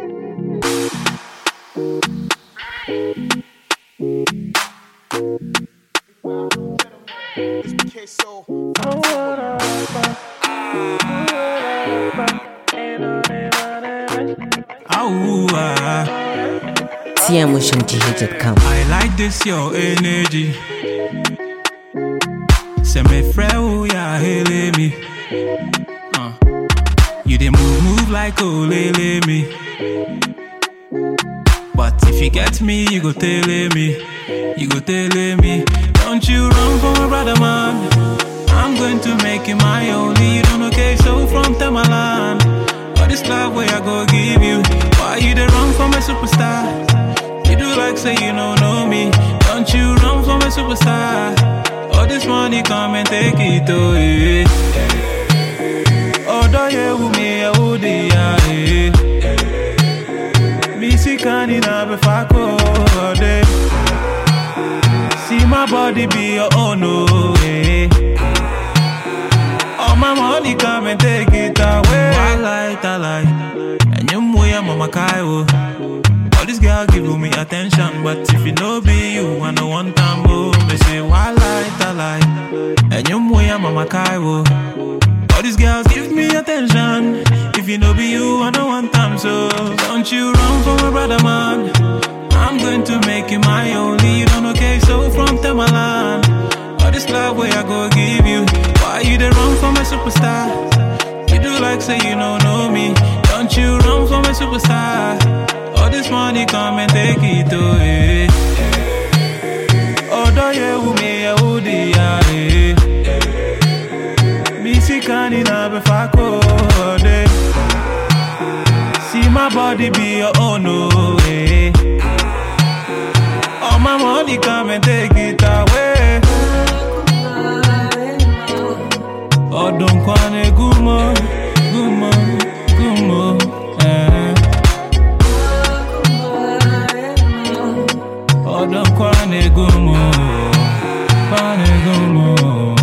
Ooh, ah. TMOtionGH.com. I like this your energy. Say me friend, ya hele me. Uh. You dey move, move like olele me. But if you get me, you go tell me. You go tell me. Don't you run for my brother, man. I'm going to make you my only. You don't okay, so from Tamalan. All this love where I go give you. Why you dey run for my superstar? You do like say you don't know me. Don't you run for my superstar? All this money come and take it away. Odo ye umi ya udi ya eh. Missy kani na be fako de. See my body be your own oh eh. All my money come and take it away. I like, I like. And you moya mama kaiwo. All this girl give me attention, but if it no be you, I no want time. Oh, me say why light, I like. And you moya mama kaiwo. All these girls give me attention. If it no be you, I no want time. So don't you run for my brother, man. I'm going to make you my only. You don't okay, so from Tamalan. All this love where I go give you. Why you dey run for my superstar? You do like say you don't know me. Don't you run for my superstar? All this money come and take it away. Odo ye umi ya udi ya eh. Missy kani na be fako de. See my body be your own oh eh. All my money come and take it away. Ọdún kan ní gúnmọ́, gúnmọ́, gúnmọ́. eh. Ọdún kan ní gúnmọ́, kan ní gúnmọ́.